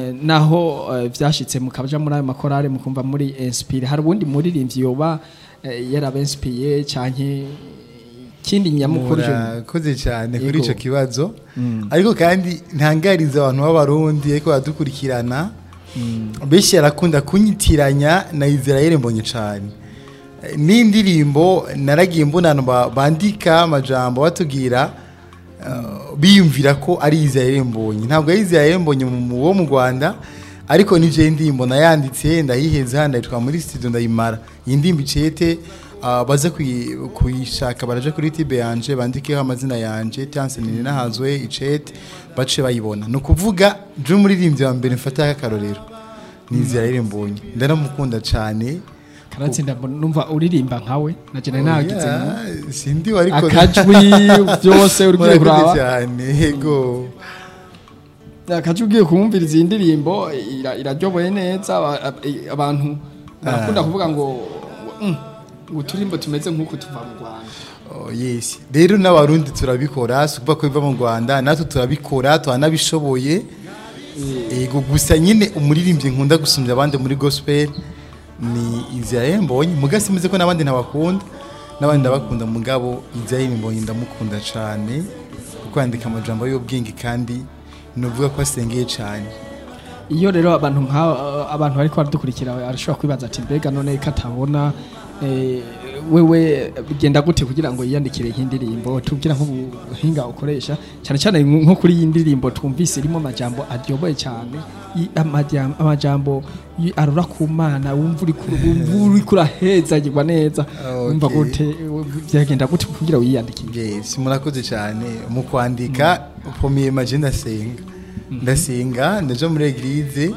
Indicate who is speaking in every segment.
Speaker 1: eh, naho eh, vyashitse mukaja muri ayo makorale mukumva muri inspire hari ubundi muririmbyi yoba eh, yarabenspiye canke kindi nyamukuru je
Speaker 2: murakoze cyane kuri
Speaker 1: Yego.
Speaker 2: icyo kibazo ariko kandi ntangariza abantu b'abarundi ariko baradukurikirana benshi yarakunda kunyitiranya na israel mbonye cyane Eh, n'indirimbo naragiye mbona abantu ba- bandika amajambo batubwira eh, biyumvira ko ari israel mbonye ntabwo ari israel mbonye mu- mu- wo mu rwanda ariko nije indirimbo nayanditse ndayiheza ndayitwa muri studio ndayimara iyi ndirimbo icete ah, baze kuyi- kuyishaka baraje kuri tibe yanje bandikeho amazina yanje Chance nini nahazwe icete bace bayibona ni ukuvuga je umuririmbyi wa mbere mfata akarorero ni Israel mbonye ndaramukunda cyane
Speaker 1: karatsinda mbona- numva uririmba nkawe naje nari nagize ngo
Speaker 2: Oya, sindi ariko
Speaker 1: akajwi byose uri
Speaker 2: Murakoze
Speaker 1: kuraba
Speaker 2: cyane yego
Speaker 1: akaje ugiye kumviriza iyi ndirimbo ira- iraryoboye neza aba- ab- i- abantu barakunda kuvuga ngo "Mm, ngo uturimbo tumeze nk'uko tuva mu rwanda
Speaker 2: Oh, yes rero n'abarundi turabikora si ukuvuga ko biva mu rwanda natwe turabikora turanabishoboye yego gusa nyine umuririmbyi nkunda gusumbya abandi muri gospel ni Israel Mbonyi muga simeze ko n'abandi ntabakunda n'abandi ndabakunda mugabo Israel Mbonyi ndamukunda cyane kuko yandika amajambo y'ubwenge kandi nuvuga ko asengeye cyane
Speaker 1: iyo rero abantu nka abantu bariko baradukurikira arashobora kwibaza ati mbega none ko atabona eh, wewe bigenda gute kugira ngo yiyandikire nk'indirimbo tubwira nk'ubuhinga ukoresha cyane cyane nko kuri iyi ndirimbo twumvise irimo amajambo aryoboye cyane i- amajam- amajambo y- arura ku mana wumva uri ku- wumva uri kurahezagirwa neza
Speaker 2: Okay.
Speaker 1: wumva gute byagenda gute kugira wiyandikire
Speaker 2: yes murakoze cyane mu kwandika ukomeye maje ndasenga ndasenga ndaja muri eglise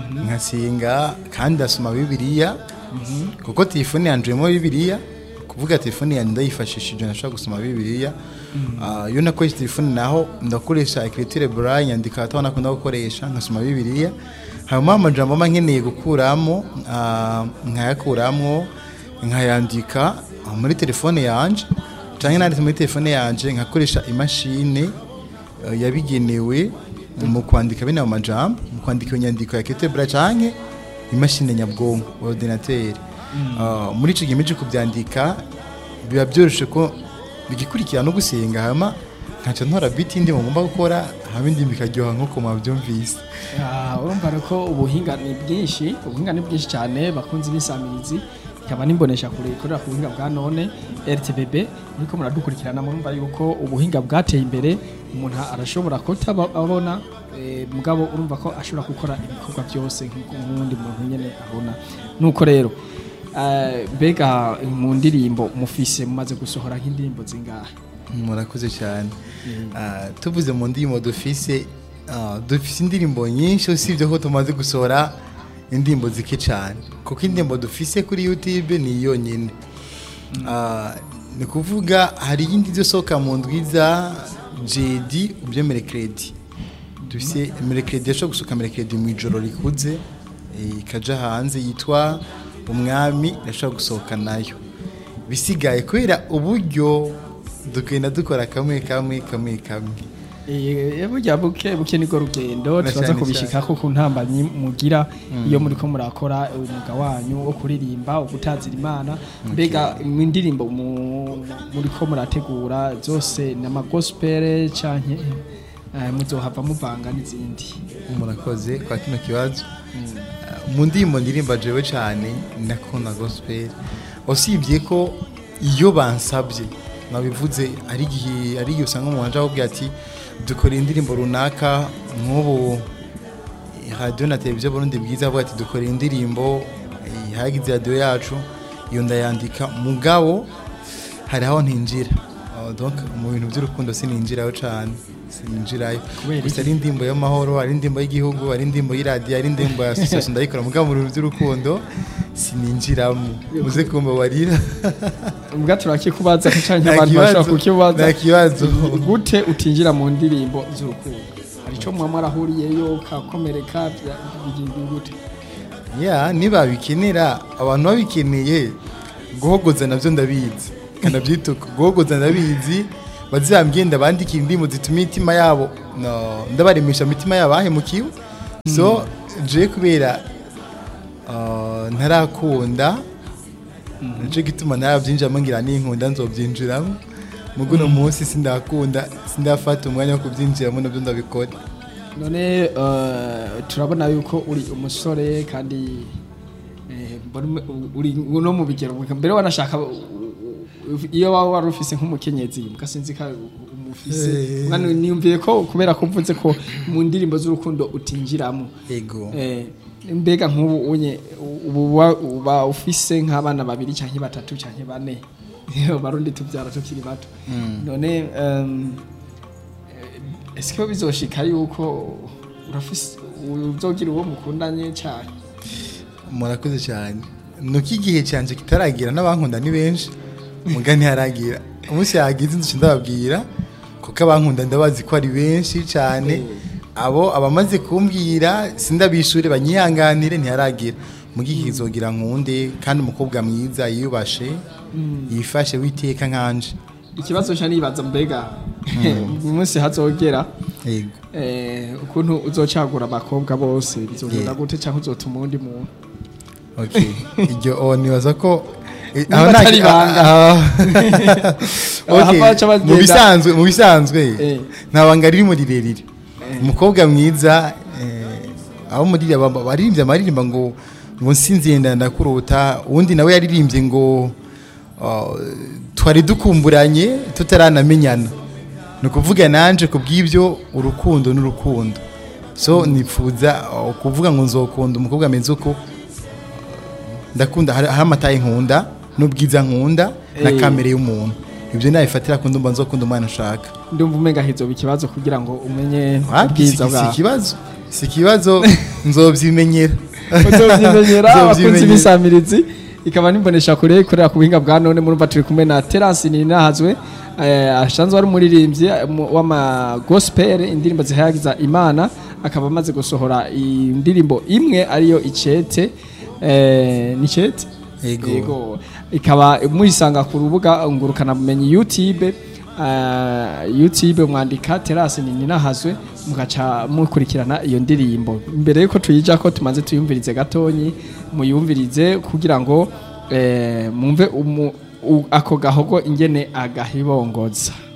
Speaker 2: nkasenga kandi ndasoma bibiliya kuko telefone yanje irimo bibiliya kuvuga telefone yanjye ndayifashishije nashobora gusoma bibiliya Ah, iyo nakoresha telefone naho ndakoresha ekriture braille nyandika hataho nakunda gukoresha nkasoma bibiliya hanyuma amajambo mba nkeneye gukuramo ah, nkayakuramo nkayandika ah, muri telefone yanje cyangwa nanditse muri telefone yanje nkakoresha imashini eh, yabigenewe mu kwandika bino majambo mu kwandika iyo nyandiko ya ketebra canke imashini nyabwonko ordinateur Ah, muri ico gihe mije kubyandika biba byoroshe ko bigikurikira no gusenga hama nkaca ntora biti ndi ngomba gukora hama indi bikaryoha nkuko mwabyumvise
Speaker 1: Ah, urumva rero ko ubuhinga ni bwinshi ubuhinga ni bwinshi cyane bakunze ibisamirizi ikaba nimbonesha kure ikorera ku buhinga bwa none RTBB muriko muradukurikirana murumva yuko ubuhinga bwateye imbere umuntu arashobora kutababona eh, mugabo urumva ko ashobora gukora ibikorwa byose nk'uko umundi muntu nyene abona nuko rero eh, mbega mu ndirimbo mufise mumaze gusohora nk'indirimbo zingahe
Speaker 2: murakoze cyane Ah, tuvuze mu ndirimbo dufise ah, dufise indirimbo nyinshi usibye ko tumaze gusohora indirimbo zike cyane kuko indirimbo dufise kuri youtube ni yonyine Ah, ni kuvuga hari iyindi izosohoka mu ndwiza jedi ubyo merekredi dufise merekredi yashobora gusohoka merekredi mu ijoro rikuze eh, ikaja hanze yitwa umwami irashobora gusohoka nayo bisigaye kubera uburyo dukenda dukora kamwe kamwe kamwe kamwe
Speaker 1: Eh, burya buke buke niko rugendo
Speaker 2: Na
Speaker 1: turaza
Speaker 2: cyane
Speaker 1: kubishikako ku ntambanyi mugira iyo muriko murakora umwuga wanyu wo kuririmba wo gutazira imana mbega mu ndirimbo mu- muriko murategura zose ni amagospel canke eh, muzohava muvanga n'izindi
Speaker 2: murakoze kwa kino kibazo Uh, mu ndirimbo ndirimba jewe cyane ndakunda gospel usibye ko iyo bansabye nabivuze ari igihe ari igihe usanga umuntu aje akubwira ati dukora indirimbo runaka nk'ubu radiyo na televiziyo burundi bwiza avuga ati dukora indirimbo eh, hagize radiyo yacu iyo ndayandika mugabo hari aho ntinjira Uh, donc mu bintu by'urukundo sininjirayo cyane sininjirayo
Speaker 1: Kubera
Speaker 2: gusa ari indirimbo y'amahoro ari indirimbo y'igihugu ari indirimbo y'iradiyo ari indirimbo ya association ndayikora mugabo mu bintu by'urukundo sininjiramo muze kumbabarira
Speaker 1: mbwa turakikubaza canke
Speaker 2: Nta
Speaker 1: abantu
Speaker 2: kibazo,
Speaker 1: bashobora kukibaza
Speaker 2: nta kibazo.
Speaker 1: gute utinjira mu ndirimbo z'urukundo hari ico muba mwarahuriyeyo kakomereka bya- bigenda gute
Speaker 2: ya nibabikenera abantu babikeneye guhogoza nabyo ndabizi kanabyituka guhogoza ndabizi bazambye ndabandikira indirimbo zituma imitima yabo no, ndabaremesha imitima yabo ahemukiwe so je kubera ah, ntarakunda nico gituma narabyinjiramo ngira ninkunda nzobyinjiramo mugo uno munsi sindakunda sindafata umwanya wo kubyinjiramo nabyo ndabikora
Speaker 1: none eh, turabona yuko uri umusore kandi eh, mbona ume- uri no mu bigero mbere wanashaka u- u- iyo waba wari ufise nk'umukenyezi mugasinzi ka umufise
Speaker 2: Eh.
Speaker 1: mwana niyumviye ko kubera ko mvuze ko mu ndirimbo z'urukundo utinjiramo
Speaker 2: ego
Speaker 1: Eh, mbega nk'ubu unye ubu wa- uba ufise nk'abana babiri canke batatu canke bane barundi tubyara tukiri bato none um, ese ko bizoshika yuko urafise uzogira uwo mukundanye cyane
Speaker 2: murakoze cyane nuko igihe cyanje kitaragira n'abankunda ni benshi muga ntiharagira umunsi yagize inzu ndababwira kuko abankunda ndabazi ko ari benshi cyane abo abamaze kumbwira sindabishure banyihanganire ntiharagira muga igihe kizogira nkunde kandi umukobwa mwiza yiyubashe yifashe witeka nkanje
Speaker 1: ikibazo nca nibaza mbega uyu munsi hazogera
Speaker 2: yego
Speaker 1: eh, ukuntu uzocagura abakobwa bose bizogenda
Speaker 2: Yeah.
Speaker 1: gute canke uzotuma uwundi muntu
Speaker 2: okay iryo o nibaza ko eh,
Speaker 1: Niba
Speaker 2: aho nta-
Speaker 1: atari ibanga.
Speaker 2: ah,
Speaker 1: Aha
Speaker 2: okay,
Speaker 1: baca bagenda.
Speaker 2: mu bisanzwe mu bisanzwe
Speaker 1: Eh.
Speaker 2: nta banga ririmo rirerire umukobwa mwiza eh, abo muri aba- baririmbye amaririmba ngo ngo nsinziye ndakurota uwundi nawe yaririmbye ngo ah, twari dukumburanye tutaranamenyana ni ukuvuga nanje ku bw'ibyo urukundo n'urukundo so nifuza ah, kuvuga ngo nzokunda umukobwa ameze uko ndakunda hari hari amataye nkunda n'ubwiza nkunda na
Speaker 1: Eh.
Speaker 2: kamere y'umuntu ibyo nabifatira ku ndumva nzokunda umwana nshaka
Speaker 1: ndumva umenga hizoba ikibazo kugira ngo umenye
Speaker 2: Wapi, si
Speaker 1: ubwiza
Speaker 2: si
Speaker 1: bwawe
Speaker 2: ikibazo si ikibazo nzobyimenyera
Speaker 1: uzovyimenyera abakunzi
Speaker 2: Nzovyimenyera.
Speaker 1: b'isamirizi ikaba nimbonesha kure ikorera ku buhinga bwa none murumva turi kumwe na Terence Ninahazwe eh, asanzwe ari umuririmbyi eh, mu- w'ama gospel indirimbo zihayagiza Imana akaba amaze gusohora indirimbo imwe ariyo icete eh, ni icete
Speaker 2: Yego.
Speaker 1: yego ikaba muyisanga ku rubuga ngurukana bumenyi YouTube uh, YouTube mwandika Terence Ninahazwe mugaca mukurikirana iyo ndirimbo mbere yuko tuyija ko tumaze tuyumvirize gatonyi muyumvirize kugira ngo eh, mumve umu- u- ako gahogo ingene agahibongoza